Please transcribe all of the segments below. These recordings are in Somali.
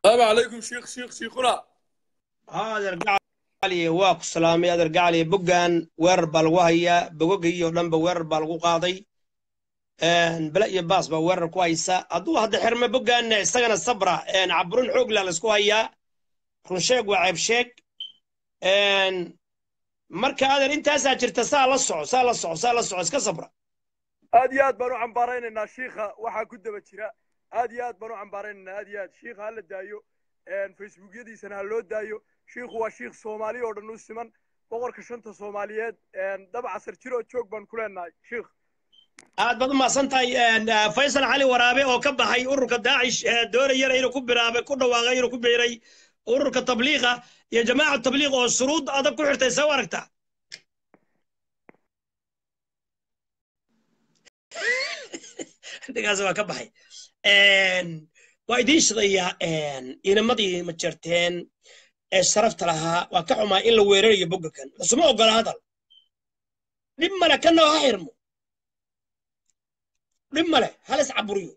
السلام عليكم شيخ شيخ شيخنا adeer gacaliye waa ku salaamay adeer gacaliye boggan weerar baa lagu hayaa bogogii oo dhanba weerar baa lagu qaaday bele iyo baas baa weerar ku haysa hadduu hadda xirme boggan isagana sabra caburin xoogla laysku hayaa runsheeg waa ceebsheeg marka adeer intaasaa jirta saa la soco saa la soco saa la soco iska sabra aad iyo aad baan u cambaaraynaynaa shiikha waxaa ku daba jira aad iyo aad baan u cambaaraynaynaa aad iyo aad shiikha ha la daayo facebookyadiisana ha loo daayo shiikhu waa shiikh soomaali oo dhan u siman boqorka shanta soomaaliyeed daba casar jir oo joog baan ku leenahay shiikh aad baad u mahadsan tahay faysal cali waraabe oo ka baxay ururka daacish doonayana inuu ku biraabay ku dhawaaqay inuu ku biiray ururka tabliiqa iyo jamaaca tabliiq oo shuruud adag ku xirtay see u aragtaa dhigaas waa ka baxay waa idiin shidayaa inamadii ma jirteen ee sharafta lahaa waa ka xumaa in la weerarayo bogga kan lasuma ogola hadal dhib male kana ha xirmo dhib male halis caburiyo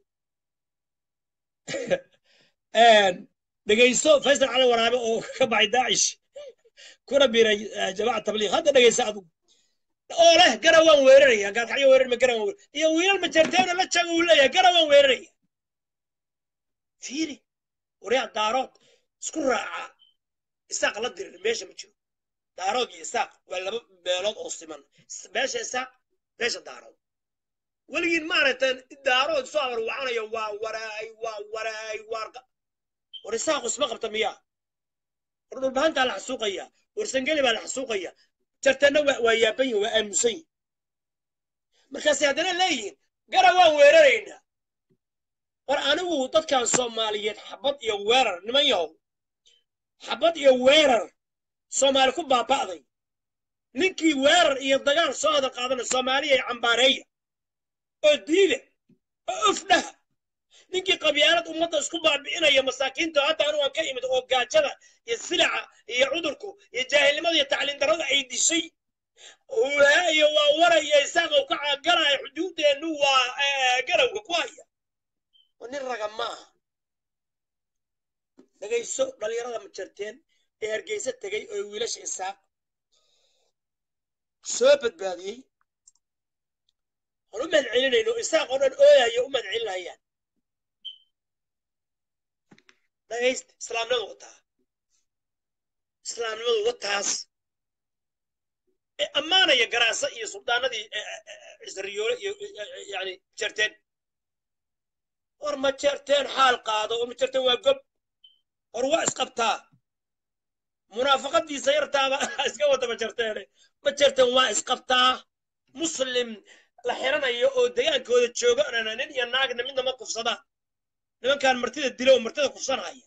dhegayso faysal cali waraabe oo ka baxay daacish kuna biiray jamaaca tabliiq hadda dhegaysa adigu oo leh gara waan weeraraya gaalkacyo weerar ma gara waan weerar iyo wiilal ma jirteena la jaaga uu leeyahay gara waan weeraraya fiiri waryaa daarood isku raaca isaaq la dirir meesha ma jiro daarood iyo isaaq waa laba beelood oo siman meesha isaaq meesha daarood weligiin maaragtay daarood soo abar wacanayo waa waraay waa waraay waa war isaaq isma qabta miyaa war dhulbahantaa la xasuuqaya war sangeli baa la xasuuqaya jartana waa yaaban yihin waa aamusan yihin markaasay haddana leeyihiin gara waan weeraraynaa war anigu dadkan soomaaliyeed xabad iyo weerar niman yahow xabad iyo weerar soomaali ku baaba'day ninkii weerar iyo dagaal soo hada qaadana soomaaliya ay cambaareeya oo diida oo ufdhaha ninkii qabyaalad ummadda isku baabi'inaya masaakiinta hadda anu aan ka imid oo gaajada iyo silaca iyo cudurku iyo jaahilnimada iyo tacliin darrada ay dishay iyo waa waraya isaaqow ka caagaraya xuduuddeennu waa garawga ku haya nin raga ma aha dhegayso dhallinyarada ma jarteen ee hargeysa tegey oo wiilasha isaaq soo badbaadiyey aan u mahadcelinayno isaaq oo dhan ooyayo u mahadcelinayaan dhagaysta islaamnimadu wataa islaamnimadu wataas ee ammaanaya garaasa iyo suldaanadii cisriyoole iyo yani jarteen war ma jarteen xaal qaado war ma jarteen waa gob war waa isqabtaa munaafaqadiisa yartaaba iska wada ma jarteene ma jarteen waa isqabtaa muslim la xiranayo oo degaankooda jooga nin iyo naagna midna ma kufsada nimankan martida dilo oo martida kufsanaya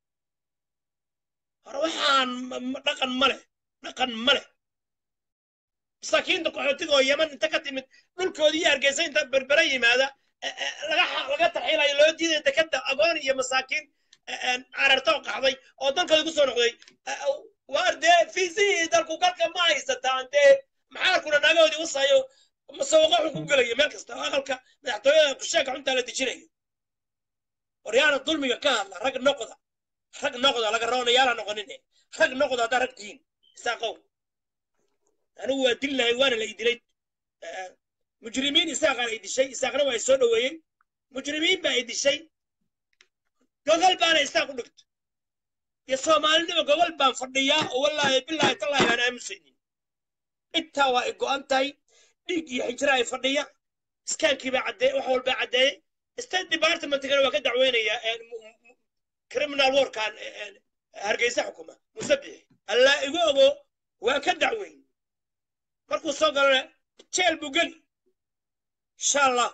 hore waxaan dhaqan ma leh dhaqan ma leh masaakiinta qaxootiga oo yaman inta ka timid dhulkoodii iyo hargeysa inta berbera yimaada laga tarxiilayo loo diidaya dekada agoon iyo masaakiin cararta oo qaxday oo dalkooda ku soo noqday waar dee fiisihii dalku galka ma haysataan dee maxaarkuna naagahoodii wasayo masawaqo xun ku gelaya meel kasta aqalka madaxtooyada kusheeka xuntaa la dejinayo waryaana dulmiga ka hadla rag noqda rag noqda laga roonayaala noqonin rag noqda haddaa rag tihiin isaaqow anigu waa dil lahay waana la idilay mujrimiin isaaqaan ay dishay isaaqna waa ay soo dhoweeyey mujrimiin baa ay dishay gogol baana isaaq u dhigto iyo soomaalinima gogol baan fadhiyaa oo wallaahi bilaahi tallaahi aan aamusaynin intaa waa ay go'an tahay dhiig iyo xijira ay fadhiya iskaankii baa caddeey wax walbaa caddeeyey state departmentkana waa ka dacweynaya criminal warkan hargeysa xukuma musabixi allaa igu ogo waa ka dacweyn markuu soo galana jeel buu geli insha allah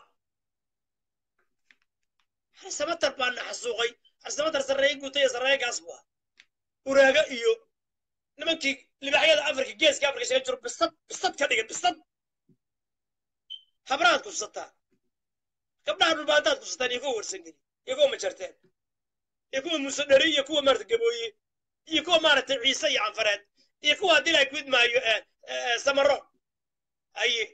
xarsamatar baa na xasuuqay xarsamatar sarreeye guuta iyo sarreeye gaas buu ah uraaga iyo nimankii libaxyada afrika geeska afrika shaga jiro bisad bisad ka dhigan bisad habraad kufsataa gabdhaha dhulbaantaad kufsataan iyo kuwa warsangeli iyo kuwa majarteen iyo kuwa muuse dheri iyo kuwa maarata gabooye iyo kuwa maaragtay ciise iyo canfareed iyo kuwa haddii la gud maayo samaro aye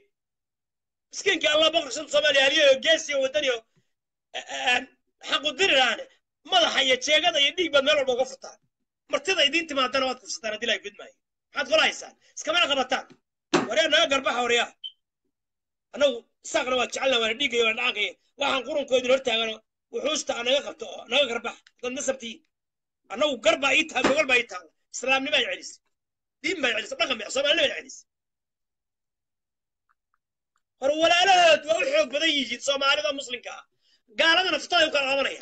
miskiinkii allah boqorka shanta soomaaliya haliyo geesiyo wadaniyo xaqu diriraane madaxa iyo jeegada iyo dhiig baad meel walba uga furtaan martida idiin timaadana waad kufsataan haddii lahay fidmaayo maxaad kula haysaan iskamana qabataan waryaa naga garbaxa waryaa annagu saaqna waa jecelna waana dhiigaya waana dhaankaya waxaan qurunkoodin hortaagano wuxuusta aa naga qabto oo naga garbax dad nasabtii annagu garbaa ii taal gogol baa ii taal islaamnimaa celisay diin baa celisay dhaqan baa soomaalinima celisay hor walaalahood waa u xoog badan yihiin soomaalida muslimka ah gaaladana fitaday u kala qabanaya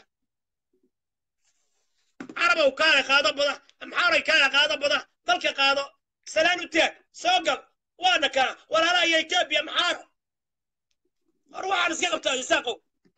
carabow kaale qaado bada amxaaray kaale qaado bada dalka qaado salaan u taag soo gal waana kana walaalaha iyo etoobiya maxaara hor waxaan iska qabtaa isaaqow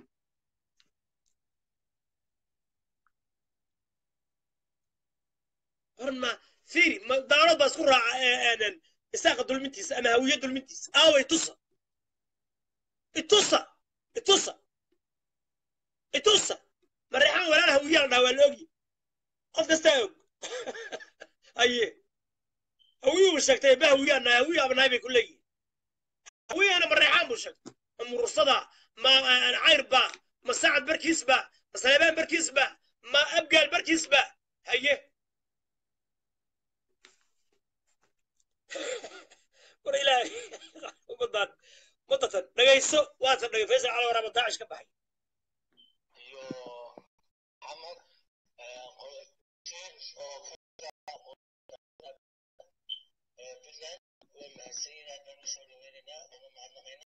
hor ma fiiri ma daalad baa isku raaca isaaqa dulmintiisa ama hawiye dulmintiisa aaway tusa itusa itusa itusa mareexan walaal hawiyaa la dhaha waa la ogyi qof kastaa og aye hawiyuuba sheegtay ba hawiyaa nahay hawiyaaba nahay bay ku leeyihin hawiyana mareexaan buu sheegtay ma murursada ma cayr ba ma sacad barkiis ba ma saleebaan barkiis ba ma abgaal barkiis ba haye war ilaahay umadaan mudatan dhagayso waatan dhagay faysal cali waraaba daacish ka baxay iyo xamad puntland waa mahadsanyihin aad baan usoo dhaweynaynaa uga mahadnaqaynaa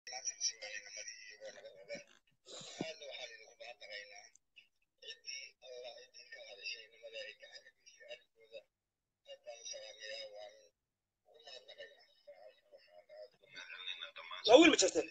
aadna waxaan idinku mahadnaqaynaa ciddii alla ciddii ka hadashay nimada ay ka cagagisay arrinkooda aad baan u salaamayaa waan ugu mahadnaqaynaa waxaan aad ugu mahadnaqaynaa dhammaan waa wiil ma jirteen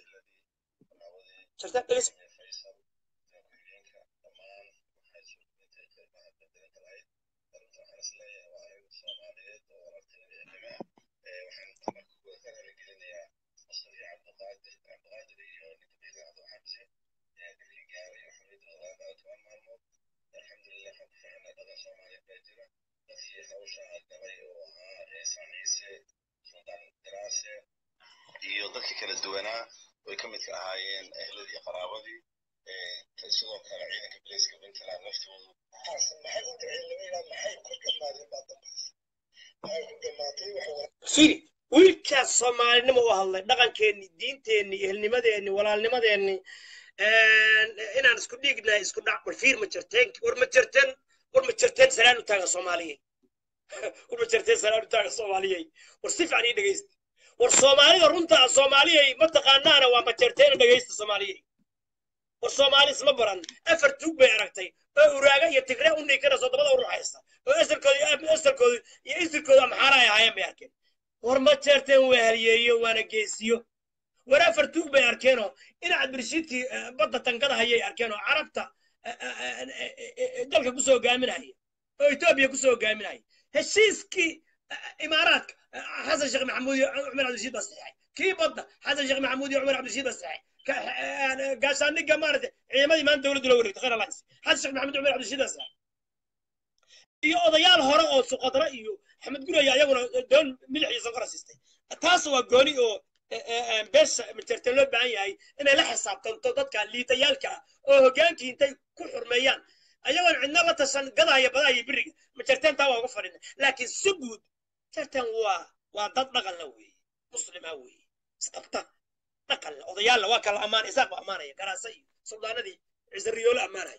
jirteen dhagayso faysal ku-xigeenka dhammaan waxay suurtagatay qeybaha bedelka lahayd arrinta waxaan isleeyahay waa arrin soomaaliyeed oo walaaltinimada waxaan marka kuwa ka raaligelinayaa asal iyo cabdiqaadir cabdiqaadir iyo ninka biilaacdo xabsi dilkii gaaray oo xorriyadooda laga toban maalmood alxamdulilah waxaan ku fiicnaa dhaqan soomaaliyeed baa jira dadkii hawsha galay oo ahaa ciisaan ciise sultaan diraase iyo dadkii kala duwanaa way ka midka ahaayeen ehladii qaraabadii sidoo kale ciidanka bilayska puntland laftoodu maxay u dhaceen lama yidhaa maxay ku dhammaadeen baa dambays maxay ku dhammaatay waxa fiiri wiilkaas soomaalinimo u hadlay dhaqankeenni diinteenni ehelnimadeenni walaalnimadeenni inaan isku dhiignahay isku dhac war fiir ma jirteen war ma jirteen war ma jirteen salaan u taaga soomaaliyey war ma jirteen salaan u taaga soomaaliyey war si fiican ii dhegaysta war soomaalida runta ah soomaaliyey ma taqaanaana waa ma jirteen dhegaysta soomaaliyey war soomaali isma baran afar tuug bay aragtay oo uraaga iyo tigre u niikanayso dabada u ruxaysa oo asalkooda asalkooda iyo isirkooda maxaara ay ahaayeen bay arkeen war ma jeerteen waa halyeeyo waana geesiyo war afar tuug bay arkeenoo inaad birshiidkii badda tankada hayay arkeenoo carabta dalka kusoo hogaaminaya oo etoobiya kusoo hogaaminaya heshiiskii imaaraadka xasan sheekh maxamuud iyo cumar cabdishiid baa saxeexay kii badda xasan sheekh maxamuud iyo cumar cabdishiid baa saxeexay gaashaaniga maaragtay ciidamadii maanta dowladdu la wareegtay khayr alliance xasan sheekh maxamuud cumar cabdishiid baa saxeexay iyo odayaal hore oo suqadra iyo axmed guraya ayaguna doon milix iyo sonkora siistay taas waa gooni oo beesha majerteen loo baahan yahay inay la xisaabtanto dadka liitayaalka ah oo hoggaankii intay ku xurmeeyaan ayagoon cidna la tashan gadaya badaya biriga majerteen taa waa uga fadhina laakiin si guud majerteen waa waa dad dhaqan la weeye muslima weeye isqabta dhaqan la odayaalla waa kala ammaan isaaq ba ammaanaya garaasa iyo suldaanadii cisariyoolo ammaanaya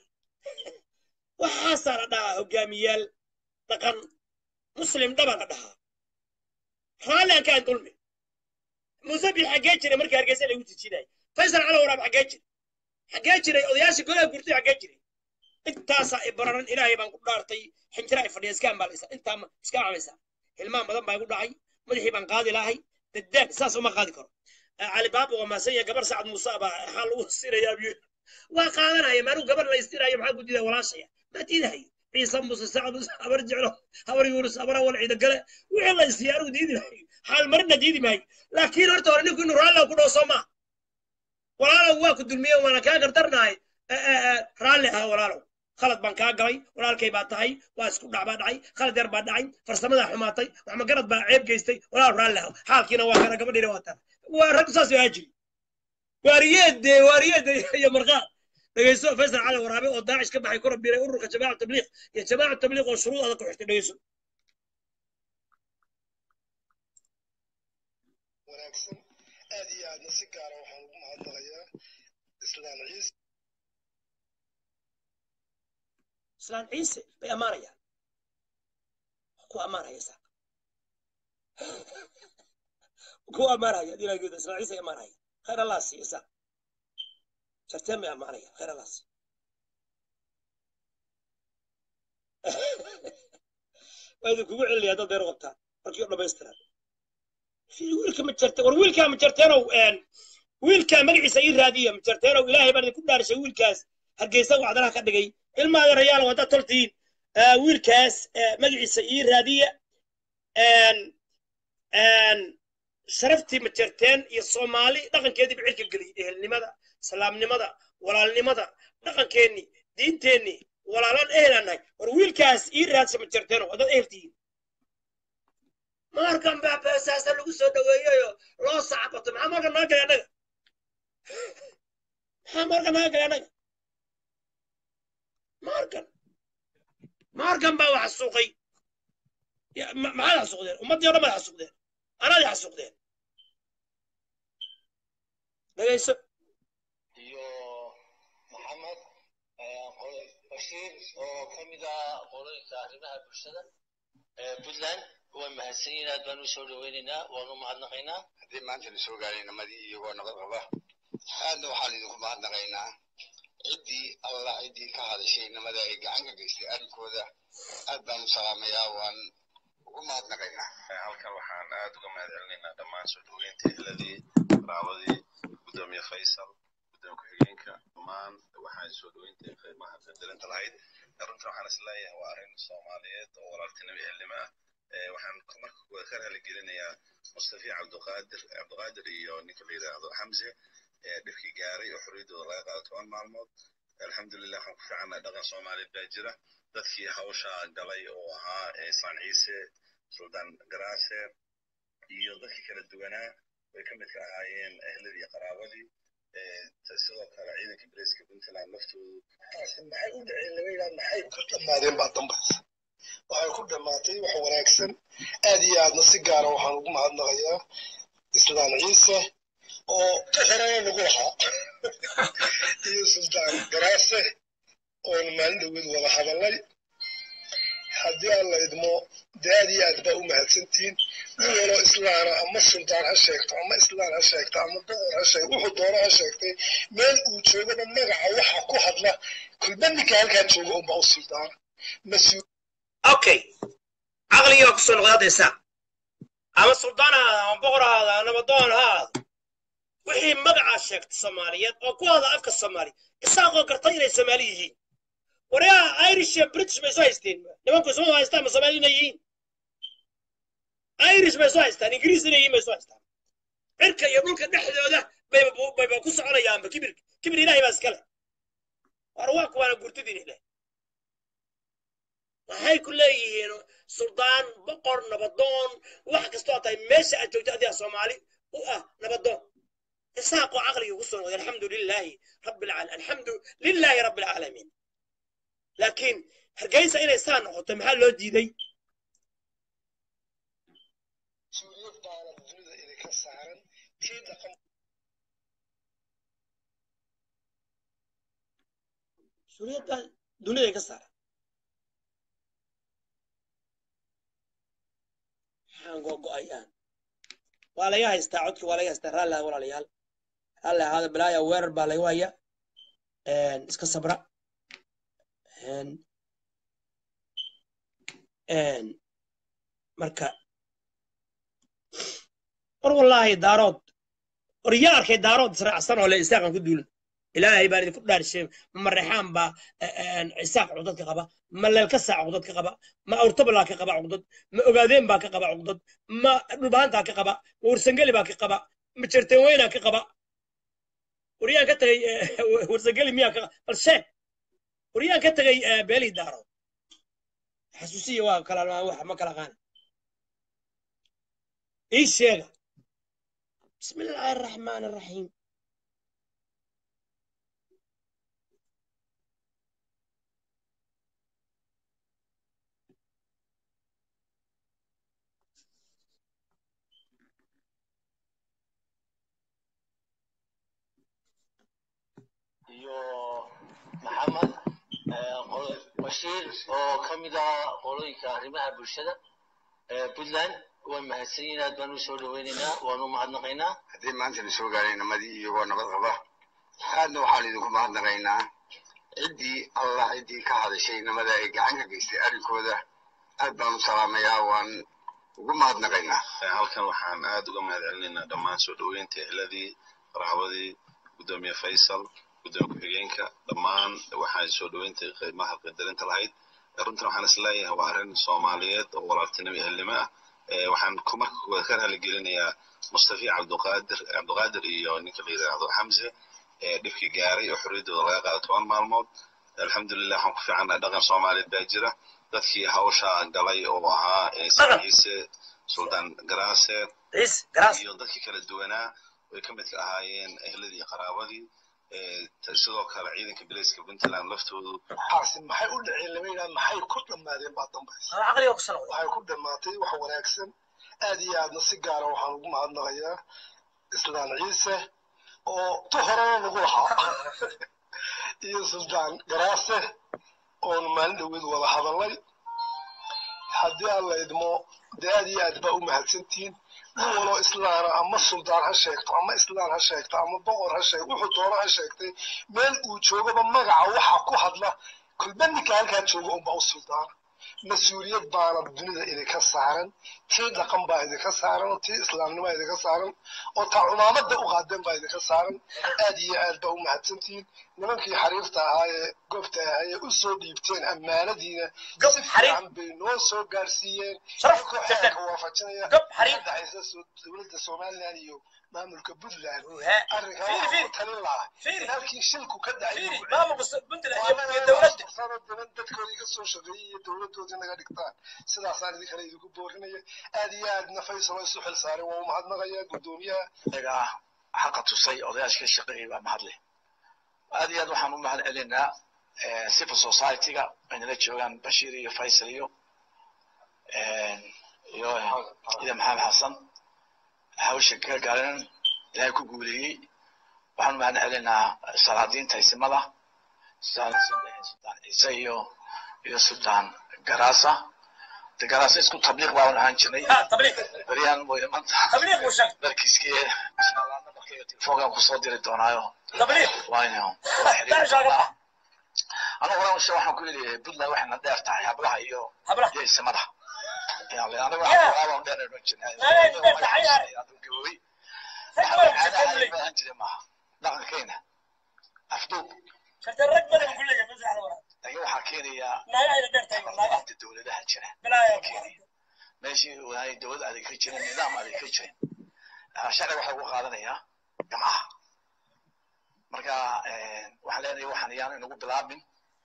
waxaasaa la dhahaa hogaamiyaal dhaqan muslim dhaban la dhahaa raalli aan ka aan dulmi musabi xaggee jiray markii hargeysa lagu tijinayay faysal cali waraab xaggee jiray xaggee jiray odayaashii golaha gurtay xaggee jiray intaasaa i bararan ilaahay baan ku dhaartay xinjira ay fadhiya iska ambaalaysa intaa iska camaysa hilmaan badan baa igu dhacay madaxii baan qaadi lahay dadaag saas uma qaadi karo cali baaba waa maasan yahay gabar sacad muuse baa waxaa lagu sirayaa biyo waa qaadanaya maanuu gabar la istirayo maxaa ku diidaa walaashaya maa diidahayo ciise muuse sacad muuse habar jeclo habar yuunus habar awal ciida gale wixii la isiiya anugu diidi maayo xaal marina diidi maayo laakiin horta hore ninku inuu raalli ku dhaw soo maa walaalow waa ku dulmiye waana kaa gardarnahay raalli ah walaalow khalad baan kaa galay walaalkay baa tahay waa isku dhac baa dhacay khalad yar baa dhacay farsamadaa xumaatay waxmagarad baa ceeb geystay walaal raalli ah xaalkiina waa kana gabadhiina waa taa waa rag saas oo ajiri waariyeede waariyeede iyo marqaad dhegeyso faysal cali waraabe oo daacish ka baxay kuna biiray ururka jamaaca tabliiq iyo jamaaca tabliiq oo shuruud adag ku xirtay dhegeyso wanaagsan aad iyo aadna si gaara waxaan ugu mahadnaqayaa islaan ciise islaan ciise bay ammaanayaan ku ammaanaya isaaq ku ammaanaya dilaageeda islaan ciise ay ammaanaya khayr allah siiyo isaaq jarteen bay ammaanaya khayr allah siiyo waa idinkugu celinaya dad beer qabtaan markii oo dhammaystiran wiilka ma jirte war wiilkaa ma jirteenow wiilkaa magaciisa ii raadiya ma jirteenow ilaahay baan idinku dhaarishay wiilkaas hargeysa wacdanaha ka dhigay ilmaada rayaal haddaad toltiin wiilkaas magaciisa ii raadiya sharaftii ma jirteen iyo soomaali dhaqankeedii bicirka geliyay ehelnimada salaamnimada walaalnimada dhaqankeennii diinteennii walaalaan ehelaan nahay war wiilkaas ii raadsa ma jirteenow haddaad eheltihiin markan baa beesaasa lagu soo dhaweeyeyo loo sacabato maxaa marka naga galay annaga maxaa marka naga galay annaga markan markan baa wax xasuuqay maxaad xasuuqdeen ummaddii o dhan baad xasuuqdeen anaad xasuuqdeen dhegayso iyo maxamed bashiir oo ka mid ah qoloyinka arrimaha bulshada puntland waa mahadsan yihin aad baan u soo dhaweynaynaa waanu mahadnaqaynaa haddii maanta la soo gaaray namadii iyagoo nabad qaba aadna waxaan idinku mahadnaqaynaa ciddii allah ciddii ka hadashay namada ay gacan ka geystay arrinkooda aad baan u salaamayaa waan ugu mahadnaqaynaa halkan waxaan aad uga mahad celinaynaa dhammaan soo dhaweynta ehladii raabadii gudoomiye faysal gudoomiye ku-xigeenka dhammaan waxaan soo dhaweynta qiimaha qadarinta lahayd runta waxaan is leeyahay waa arrin soomaaliyeed oo walaaltinimo ehelnimo ah waxaan marka kuwa ka raaligelinayaa mustafi cabdiqaadir cabdiqaadir iyo ninka la yidhaahdo xamse dhibkii gaaray oo xorriyaddooda laga qaado toban maalmood alxamdulilah waxaan ku fiicannahay dhaqan soomaaliyeed baa jira dadkii hawsha galay oo ahaa islaan ciise suldaan garaase iyo dadkii kala duwanaa way ka mid ka ahaayeen ehladii iyo qaraabadii sidoo kale ciidanka bariiska puntland laftoodu maxay u dhaceen lama yidhaha maxay ku dhammaadeen baa dambaysa waxay ku dhammaatay wax wanaagsan aad iyo aadna si gaara waxaan ugu mahadnaqayaa islaan ciise oo horena nagu lahaa iyo sultaan garaase oonu maalin dhaweed wada hadallay haddii aan la idmo dee aad iyo aad baa u mahadsantihiin nin waloo islaana ama sultaan ha sheegto ama islaan ha sheegto ama boqor ha sheegto wuxuu doono ha sheegtay meel uu joogaba magaca waxa ku hadla kulba ninka halkaa jooga unbaa u sultaana mas-uul okay caqligii baa kusoo noqday haddaysa ama suldaan ha ahaada ama boqor ha ahaada ama nabadoon ha ahaado wixii magacaa sheegta soomaaliyeed oo ku hada afka soomaali isaaqoo karta inay soomaali yihiin waryaa irish iyo british bay soo haysteen nimanku isma haystaan ma soomaali inay yihiin irish bay soo haystaan ingiriis inay yihiin bay soo haystaan cirka iyo dhulka dhexdooda bayba bayba ku soconayaanba kibir kibir ilaahay baa iskale war waa kuwaana gurtidin ileh waxay ku leeyihiin suldaan boqor nabadoon wax kastoo tahay meesha aad joogto adiga soomaali u ah nabadoon isaaqoo caqliga ku soo noqday alxamdu lilaahi rabbi alcaalamiin alxamdu lilaahi rabbi alcaalamiin laakiin hargeysa inay saa noqoto maxaa loo diiday mas-uuliyad baana dunida idinka saaran tii dhaqan mas-uuliyadda dunida ka saara maxaan gogo-ayaan waa laga haystaa codkii waa laga haystaa raalli ah walaalayaal raalli ahaada bilaaya weerar baa laga haya iska sabra marka war wallaahi daarood war yaa arkay daarood israacsan oo le isaaqan ku duulan ilaahay baan idinku dhaarishay ma mareexaan baa isaaq cugdad ka qaba ma leelka saac cugdad ka qaba ma awrtabalaa ka qaba cugdad ma ogaadeen baa ka qaba cugdad ma dhulbaantaa ka qaba ma warsangeli baa ka qaba ma jerteenweynaa ka qaba waryaan ka tagay warsangeli miyaa ka bal sheeg waryaan ka tagay beelii daarood xasuusiya waa kala wax ma kala qaana ii sheega bismi illaahi araxmaan araxiim iyo maxamed eh, qolo- bashiir oo ka mid ah qolooyinka arrimaha bulshada ee puntland way mahadsan yihiin aad baan u soo dhaweynaynaa waanu mahadnaqaynaa haddii maanta la soo gaaray namadii iyagoo nabad qaba aadna waxaan idinku mahadnaqaynaa ciddii allah ciddii ka hadashay namada ay gacan ka geystay arrinkooda aad baan u salaamayaa waan ugu mahadnaqaynaa halkan waxaan aad uga mahad celinaynaa dhammaan soo dhoweynta ehladii qaraabadii gudoomiye faysal gudoomiye ku-xigeenka dhammaan waxaan soo dhoweynta qiimaha qadarinta lahayd runtan waxaan isleeyahay waa arrin soomaaliyeed oo walaaltinimo ehelnimo ah Eh, waxaan ku marka koowaad ka raaligelinayaa mustafi cabduqaadir cabduqaadir iyo ninka la yidhaahdo xamse ee dhibkii gaaray oo xorriyaddooda laga qaado toban maalmood alxamdulilah waxaan ku fiicannaa dhaqan soomaaliyeed baa jira dadkii hawsha galay oo ahaa eh, Dhaqan. ciise suldaan garaase ciis garaas iyo dadkii kala duwanaa way ka midka ahaayeen ehladii iyo qaraabadii Eh, ta- sidoo kale ciidanka bilayska puntland laftoodu waxaasi maxay u dhaceen lama yidhaha maxay ku dhammaadeen baa dambaysa caqliga ku sanoqda waxay ku dhammaatay wax wanaagsan aad iyo aadna si gaara waxaan ugu mahadnaqayaa islaan ciise oo tu horena nagu lahaa iyo suldaan garaase oonu maalin dhoweed wada hadalnay haddii aan la idmo dee aad iyo aad baa u mahadsantihiin nin waloo islaana ama suldaan ha sheegto ama islaan ha sheegto ama boqor ha sheegto wuxuu doono ha sheegtay meel uu joogaba magaca waxa ku hadla kulba ninka halkaa jooga unbaa u suldaana mas-uuliyad baana dunida idinka saaran tii dhaqan baa idinka saaran oo tii islaamnimo idinka saaran oo taa cumaamada u qaadeen baa idinka saaran aad iyo aad baa u mahadsantihiin nimankii xariirta ahaa ee goobta ahaa ee u soo dhiibteen ammaanadiina Gob si xariir. fiican bay noo soo gaarsiiyeen Sharaf, idinkoo jabtan. xeerka waafajinaya Gob xariir. ka dhexaysa soo- dowladda somaliland iyo maamulka puntland He. arrinkaa Fiiri, waxaa fiiri. ku talin lahaa Fiiri. in halkii shilku ka dhacay fiiri lagu maamulka puntland iyo iyo dowladda sano daban dadkoodii ka soo shaqeeyey iyo dowladoodii naga dhigtaan sidaasaan idin kale idinku boorinaya aad iyo aadna faysal oo isu xil saaray waa u mahadnaqaya guddoomiyaha iyaga xaqa tusay odayaashka shaqeeyay baa mahadle aad iyo aad waxaan u mahad celinaa eh, civil society-ga aynala joogaan bashiir iyo faysal iyo eh, iyo ida maxamed xasan hawsha ka gaaren ilaahay ku guuleeyey waxaan u mahad celinaa salaadiinta isimada sultaan sultaan ciise iyo iyo sultaan garaasa de garaasa isku tabliiq baan ahaan jirnay ha tabliiq beryahan way maanta tabliiq buu sheegay darkiiskii inshallah nabarkayga telefoonkan kusoo diri doonaayo tabliiq wayno daa shaaga bax anigu horan ushe waxaan ku yidhi puntland waxayna dheer tahay hablaha iyo hablaha iyo isimada aniga Yeah. waxaan dheer dhan jirnay Anaga dheer tahay, yaar. gabowey rag waxaa badan caada ku ahaan leeyahay ahaan jiray maaha dhaqankeyna afduub sharta rag badan ku leeyahay masaxda wara laakiin waxaa keenayaa naagaha ina dheer tahay naagaha inta dowladaha jira bilaaya meeshii waay dowlad adeeg ka jirin nidaam adeeg ka jirin Ah, sharci waxaa lagu qaadanayaa gamaha marka eh, waxaan leenahay waxaan iyaan inagu bilaabin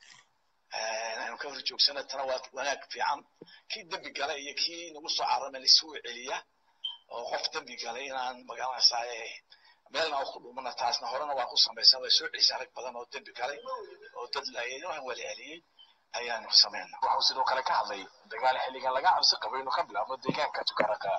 Eh, aynu ka hor joogsana tana waa wanaag fiican kii dembi galay iyo kii nagu soo carama laisugu celiya oo qof dembi galay inaan magaranaysaa meelna ku dhumana taasna horena waa ku samaysan way soo celisay rag badan oo dembi galay oo dad laayay waxaan wala celiyey ayaanu samaynaa waxuu sidoo kale ka hadlay dagaal xilligan laga cabsi qabo inuu ka bilaabo deegaanka tukaraka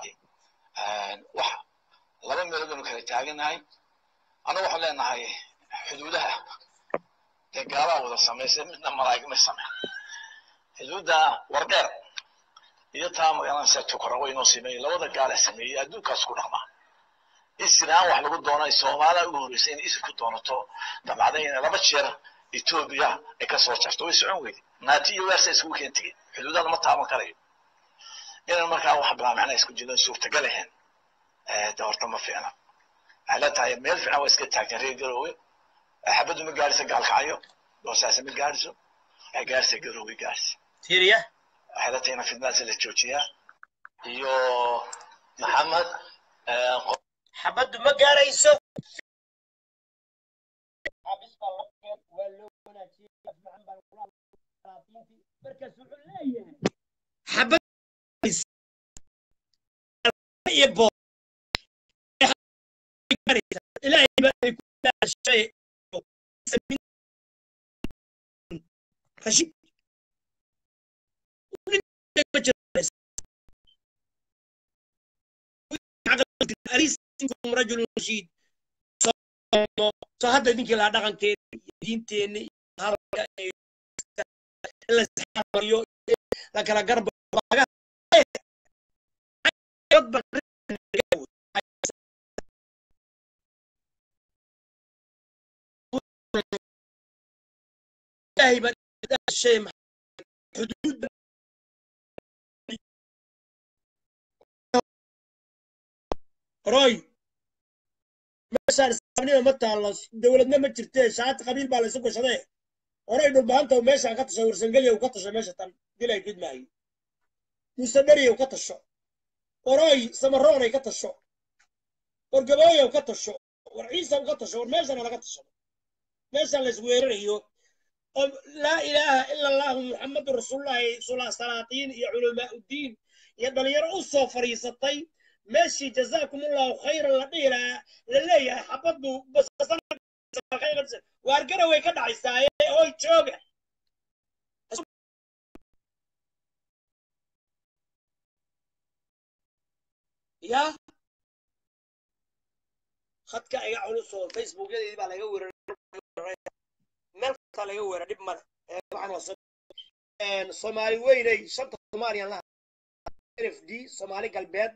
wax laba meelood baynu kala taaganahay annagu waxaan leenahay xuduudaha dee gaalaa wada samaysay midna malaa'ig ma sameyn xuduudda wardheer iyo taa magaranaysa tukarago inoo sameeyey labada gaala sameeyey adduunkaas ku dhaqmaa isiraan wax lagu doonay soomaaliya ugu horreysay inay isir ku doonato dabcday inay laba jeer etoobiya ay ka soo jarto way socon weyday naati iyo weersa iskugu keen tegey xuduudada ma taaban karayo inaan markaa wax bilaa macnaa isku jirin suurtagal ahayn de horta ma fiicna waxay la tahay meel fiican waa iska taagteen reer garoowe xabaddu ma gaadhisa gaalkacyo boosaase ma gaadhiso waxay gaadhisa garoowe gaadhisa tiiriya waxay la tahay in fidnaasi la joojiyaa iyo maxamed xabaddu ma gaarayso xabad iyo boo ilaahay baa ay ku dhaashay rashid أليس منكم رجل رشيد soo hadda ninkii lahaa dhaqankeeda diinteenna iyo hadalka iyo in la isxamariyo la kala garba laga dad baa ilaahay baa shay xuduud roy meeshaan islaamnima ma taallo dowladna ma jirtee shaati qabiil baa laysu gashadee horay dhulbaanta meeshaan ka tasho warsangelya ka tasho meesha tan dilay gidmaayo muuse dheriyow ka tasho oroy samaroonay ka tasho war gabooyow ka tasho war ciisaw ka tasho war meeshana laga tasho meeshaan lays weerarayo oo laa ilaaha ila allahu muxamadu rasuulullahi sula salaatiin iyo culamaa uddiin iyo dhalinyaro u soo fadhiisatay meeshii jazaakum allahu khayran la dhihi lahaa la leeyahay xabaddu waar garaway ka dhacaysaaye oy jooga ya khadka iga culus oo facebookyadeedii baa laga weeraray meel kastaa laga weera dhib male waxaan waa soomaali weynay shanta soomaaliyan laha n f d soomaali galbeed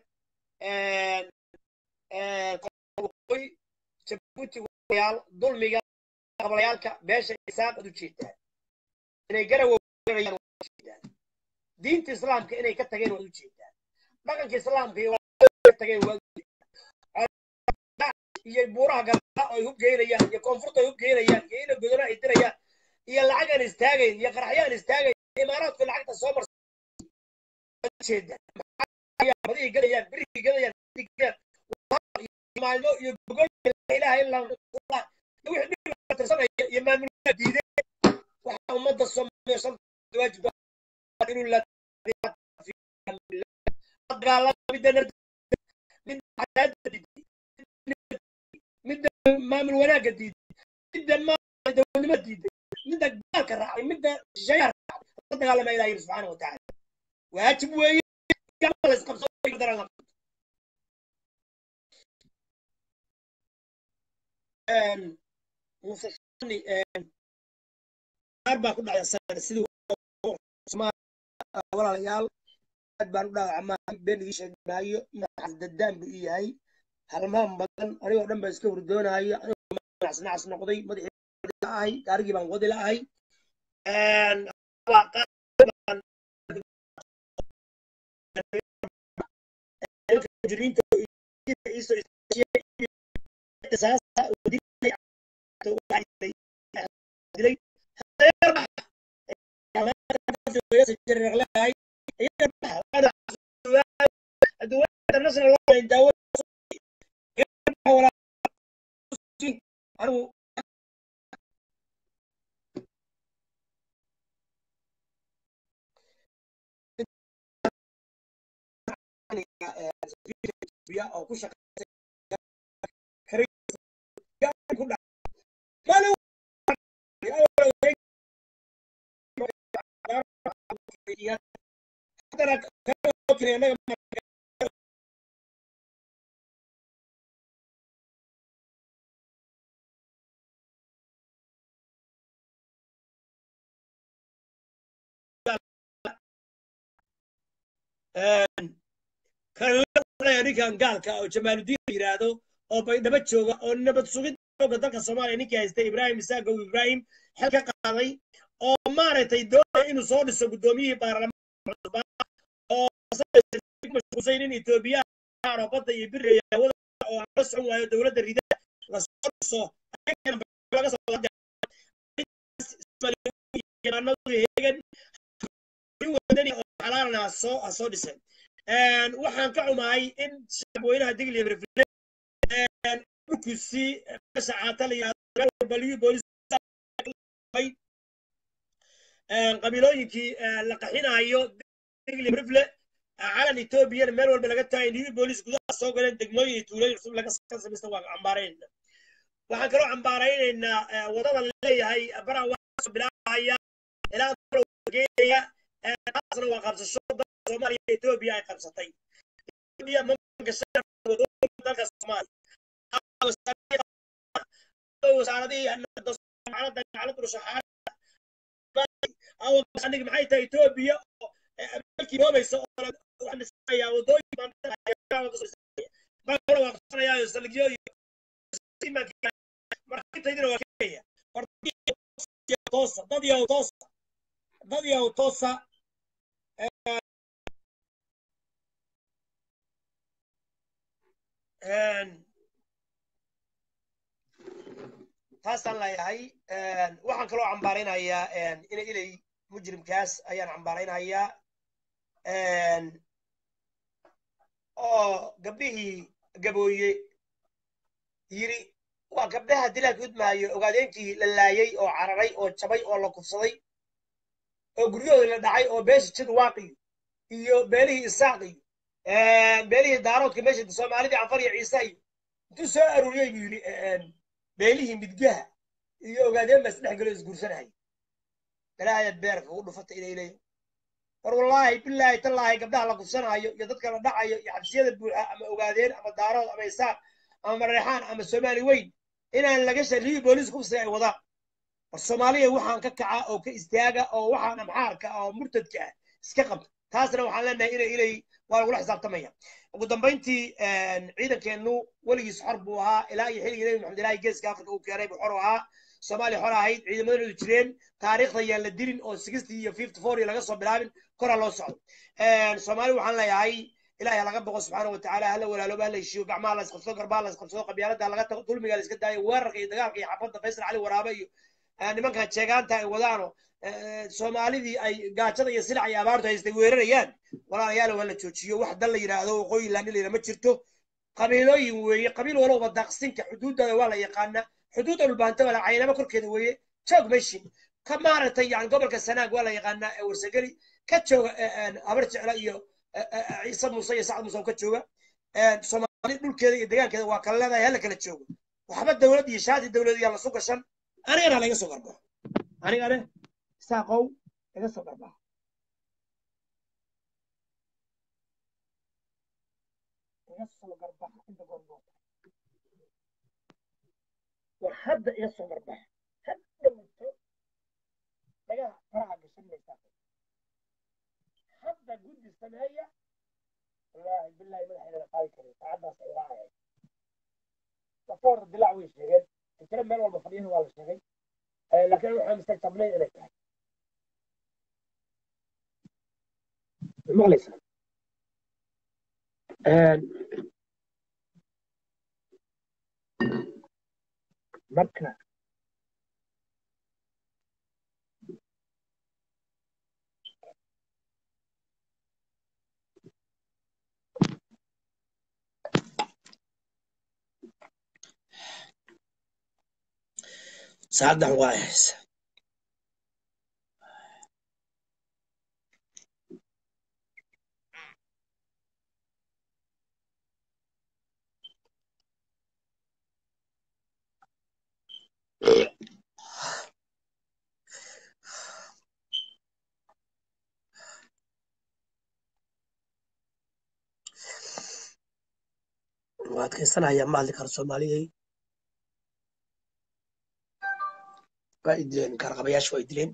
waqooyi jabuuti yaal dulmiga qablayaalka beesha isaaq ad u jeedaan inay garawa weerarayaan waad u jeedaan diinta islaamka inay ka tageen waad u jeedaan dhaqanka islaamka iyo ka tageen waad u jeedaan iyo buuraha galaa ay hubgeynayaan iyo koonfurta ay hubgeynayaan iyo ina godona ay dirayaan iyo lacag aan istaagayn iyo qaraxyo aan istaagayn imaaraadku lacagta soo marsa jeedaan badihii galayaan birihii galayaan maalmo iyo gogol ilaha illa allah wixii dhib tirsanaya iyo maamulka diiday waxa ummadda soomaaliya shanta waajib inuu la dagaalama midda midda cadaadda diiday midda maamul wanaagga diiday midda dowladnimo diiday midda gaalka raacay midda shisheeyaha raacay la dagaalama ilaha yiri subxaana wa tacaala waajib weeye la isqabso musafani qaar baa ku dhacay sidii walaalayaal aad baan u dhaawacmaa been igii sheegmaayo madaxas dadaan buu ii yahay halmaan badan anigoo dhan baa iska hurdoonayo anigoo nacas noqday madaxii ahay gaarigii baan wadi la'ahay jiriinta oo ku shaqeysay ninkan gaalka oo jamaaludiin la yidhaahdo oo baydhabo jooga oo nabad sugid xooga dalka soomaaliya ninkii haystay ibraahim isaagow ibraahim xel ka qaaday oo maaragtay doonaya inuu soo dhiso guddoomiyihii baarlamaanka cusub oo mashquulsan in etoobiyaan oo badda iyo biriga hawada oo aan la socon waayo dowladda rida lasoo dhiso laga soo heegan wadani oo xalaalna soo soo dhisay waxaan ka xumahay in shacabweynaha digli rifle dhulkusi meesha caata la yidhahdo baliyu boolis qabiilooyinkii la qaxinayo digli rifle calan etoobiyana meel walba laga taagay new boolis gudaha soo galeen degmooyin iyo tuulooyin cusub laga samaysta waa cambaaraynayna waxaan kaloo cambaaraynaynaa wadada leeyahay baraa waa bilaabaya ilaa geenaya taasna waa qabsasho dalka soomaaliya etoobiya ay qabsatay etoobiya ma gashay dalka soomaaliya wasaaradihii jaamacadda jaamacadda rushaxaad awandhig maxay tahay etoobiya oo ameerikii noobaysa oo kale waxaan dhisanayaa wadooyin baan dhisanayaa waafaqsanayaa saldhigyo iyo markitaydina waa keenaya toosa dad yahow toosa dad yahow toosa taasaan leeyahay waxaan kaloo cambaaraynayaa ina ilay mujrimkaas ayaan cambaaraynayaa oo gabdhihii gabooye yiri waa gabdhaha dilaa gudmaayo ogaadeenkii la laayay oo cararay oo jabay oo la kufsaday oo guryahoodii la dhacay oo beesha jidwaaqiyo iyo beelihii isaaqiyo beelihii daaroodka meesha soomaalidii canfar iyo ciise iyo intuu soo aruuriyey buu yidhi beelihii midgaha iyo ogaadeen baa isdhex galo isguursanaya balaayaad beerka ugu dhufata inay leeyihin war wallaahi bilaahi tallaahi gabdhaha la kufsanaayo iyo dadka la dhacayo iyo xabsiyada buuxa ama ogaadeen ama daarood ama isaaq ama mareexaan ama soomaali weyn inaan laga shariyi booliis kufsiga ay wadaan war soomaaliya waxaan ka kaca oo ka istaaga oo waxaan amxaarka oo murtadka ah iska qabta taasna waxaan leenahay inay ilay waa lagula xisaabtamaya ugu dambayntii ciidankeennu weligiis xor buu ahaa ilaa iyo xilligii nebi maxamed ilaahi geeska afrika uu keenay buu xor u ahaa soomaaliya xor ahayd ciidamadoodu jireen taariikhda yaan la dilin oo sixty iyo fifty four iyo laga soo bilaabin koraa loo socdo soomaali waxaan leeyahay ilahi ha laga boqo subxaana watacaala hala walaalooba hala heshiiyo gacmaha la isqabsado garbaha la isqabsado qabyaalada laga tago dulmiga la iska daayo weerarka iyo dagaalka iyo xabadda faysal cali waraabe iyo nimankan jeegaanta ay wadaano soomaalidii ay gaajada iyo silac iyo abaartu haystay weerarayaan walaalayaal waa la joojiyo wax dan la yidhaahdo waqooyi laanileyna ma jirto qabiilooyin weeye qabiil walowba daaqsinka xuduuddada waa la yaqaanaa xuduudda dhulbaanta wala caynamo korkeeda weeye joog meshin ka maaragtay yani gobolka sanaag waa la yaqaanaa ee warsageli ka jooga habar jecla iyo ciise muuse iyo sacad muuse oo ka jooga soomaali dhulkeeda iyo degaankeeda waa kala leedahay hala kala joogo waxba dowlad iyo shaati dowlad yaa lasu gashan anigana laga soo garbaxo anigane saaqow laga soo garbaxo laga soo garbaxo inta goormoota war hadda iga soo garbaxo hadda muto dhagaha faraha gashan maysaa hadda guddi sameeya wallaahi billahi madaxeedana qaadi karin saacaddaas ay raacayay dafoor dilaac way sheegeen fikre meel walba fadhiyana waa la sheegay laakiin waxaa mustaqtabnay inay tahay maqlaysaa marka saacaddan waa haysa waa adkaysanayaa ma hadli karo soomaaliyey waa i dileen kaarqabayaasha waa i dileen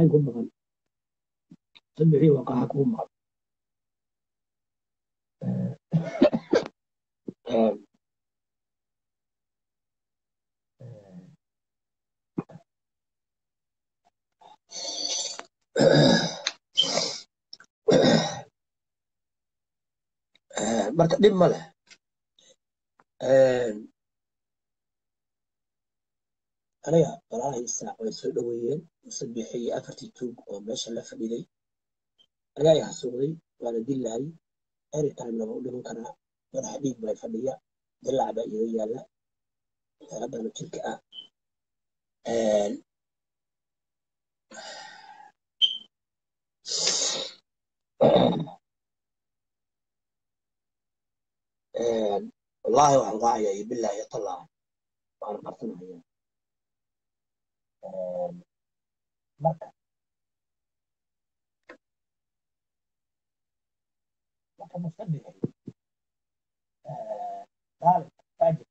maxay ku maqan sabixii waqaxa kuu maqan marka dhib ma leh aniga walaalahii saac way soo dhoweeyeen musabixi iyo afartii tuug oo meesha la fadhiday ayaa i xasuuqday waana dilaayay eri taimnaba u dhiman karaa madaxa dhiig bay fadhiya dilaac baa iga yaalla haddana jirka ah wallaahi waxaan raacaya iyo bilaahi iyo tallah waan qarsanaya marka marka musabixi daalib faajir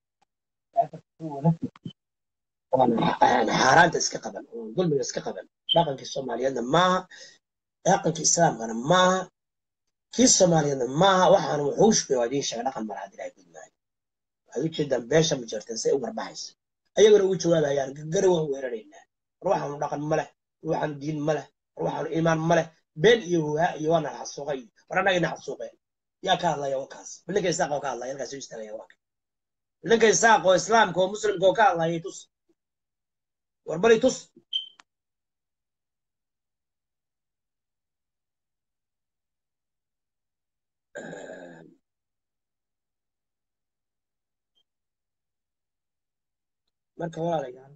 xaaraanta iska qaban oo dulmiga iska qaban dhaqankii soomaaliyeedna maaha dhaqankii islaamkana maaha kii soomaaliyeedna maaha waxaana wuxuushbay waa idiin sheega dhaqan malaha dilaa gudmaayo waxaad ujeedaan beesha ma jirteen say u garbaxaysa ayagana ugu jawaabayaan gari waan weeraraynaa war waxaanu dhaqan ma leh war waxaanu diin ma leh war waxaanu iimaan ma leh been iyo huhaa iyo waana xasuuqay war annagayna xasuuqeen yaa ka hadlaya wakaas bilinka isaaq oo ka hadlaya halkaas u istaagaya waa bilinka isaaq oo islaamka oo muslimka oo ka hadlayay tus war bari tus marka walaalayaal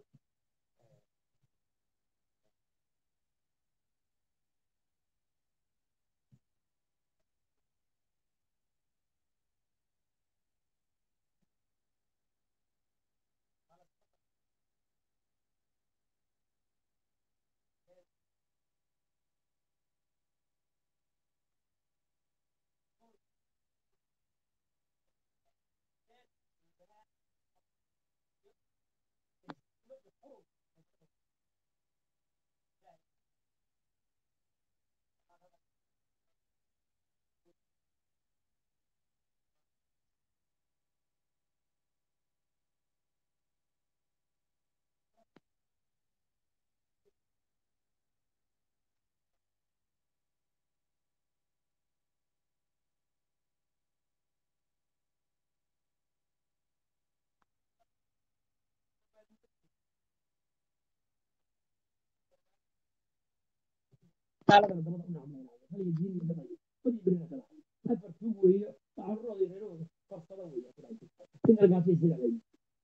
gaaladana dabada u nacmaynayo haliga diin iyo dhaqan badii berina kala afar tuug weeye waxaanurooda reerahooda korsada weeye inargaasay sida lay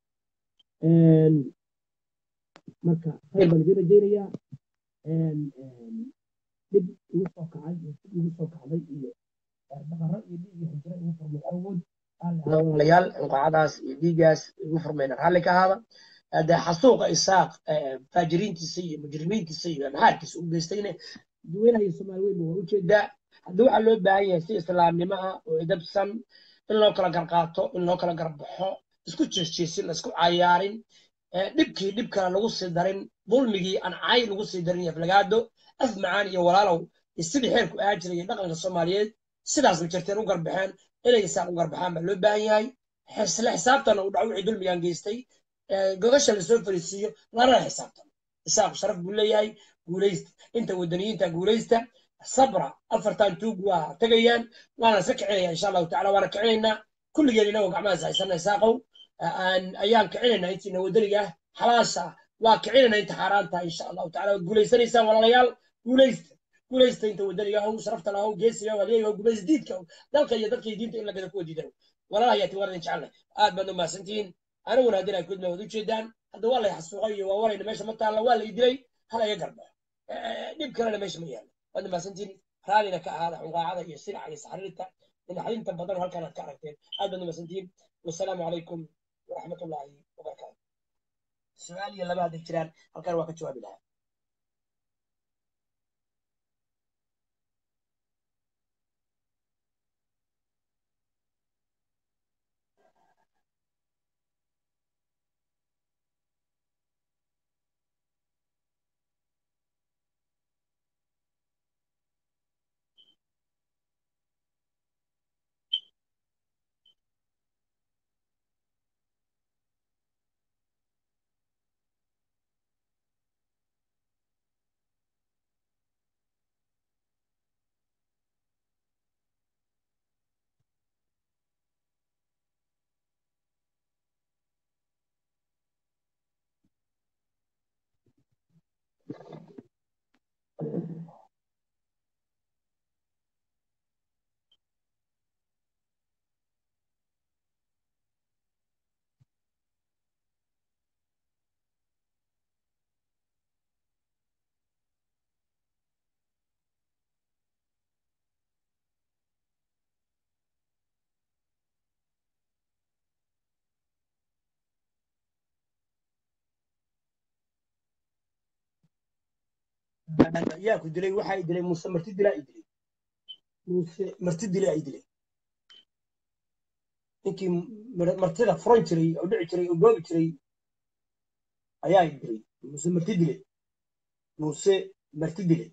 marka khayr baan idiin rajaynayaa dhib igu soo kacay iyo dib igu soo kacday iyo dhaqaro iyo dhiig iyo xijiro igu furmay awood walaalayaal inqacadaas iyo dhiigaas igu furmayna raalli ka ahaada dee xasuuqa isaaq faajiriintiisa iyo mujrimiintiisa iyo amxaarkiisa u geystayna dadweynaha iyo soomaali weynba waa ujeedaa haddii waxaa loo baahan yahay si islaamnimo ah oo idabsan in loo kala garqaato in loo kala garbaxo isku jeesjeesin la isku cayaarin dhibkii dhib kale lagu sii darin dulmigii aan cay lagu sii darin aflagaado af macaan iyo walaalow iyo sidii xeerku ahaa jiray iyo dhaqanka soomaaliyeed sidaas ma jirteen u garbaxeen inay isaaq u garbaxaan baa loo baahan yahay isla xisaabtana uu dhaco wixii dulmigaan geystay gogasha lasoo fariisiiyo lana xisaabtano isaaqu sharaf buu leeyahay guulaysta inta wadaniyiinta guulaysta sabra afartan tuug waa tegayaan waana iska kicinaya insha allahu tacala waana kicinaynaa kulligeen inagoo gacmahaas haysana isaaqow ayaan kicinaynaa intiina wadaniga ah xalaasha waa kicinayna inta xaaraanta insha allahu tacala waad guulaysanaysaan walaalayaal guulaysta guulaysta inta wadaniga ah sharafta lahow geesiga waliyaga guulays diidka dalka iyo dadka iyo diinta in lagada kuwa diidan walaalaha yaati waan idin jecelnay aad baad u mahadsantihiin aniguna haddii ay kudma wad ujeedaan hadda waa lay xasuuqay iyo waa warayna meesha ma taalla waa lay dilay hala iga garbaxo dhib kalena meesha ma yaalo waad mahadsantihiin raallina ka ahaada xunqaacada iyo sinaca iyo saxriirta dhinaxdinta badan halkaan aad ka aragteen aad baad u mahadsantihiin wasalaamu calaykum waraxmatullaahi wabarakaatu su-aal iyo laba hadday jiraan halkaan waa ka jawaabi lahaa yaa ku dilay waxaa i dilay muuse marti dilaa i dilay muuse marti dilaa i dilay ninkii mar- martida furan jiray oo dhici jiray oo goobi jiray ayaa i dilay muuse marti dilay muuse marti dilay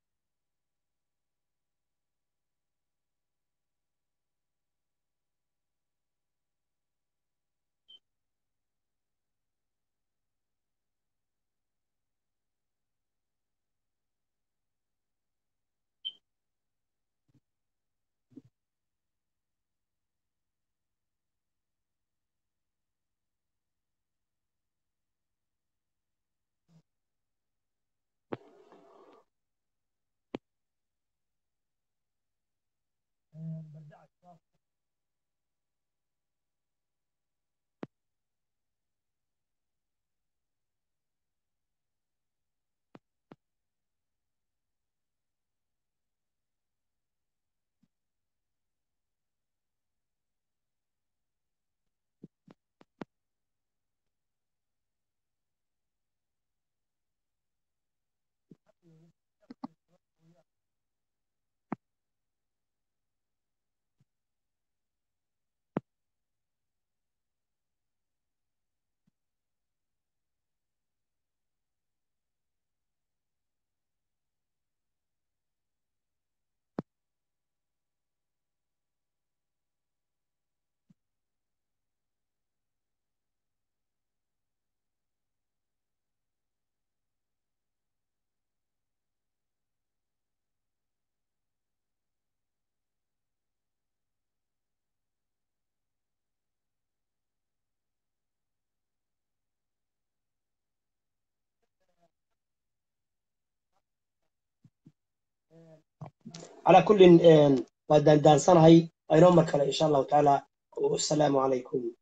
calaa kullin waa daandaansanahay aynoo mar kale insha allahu tacaala wasalaamu calaykum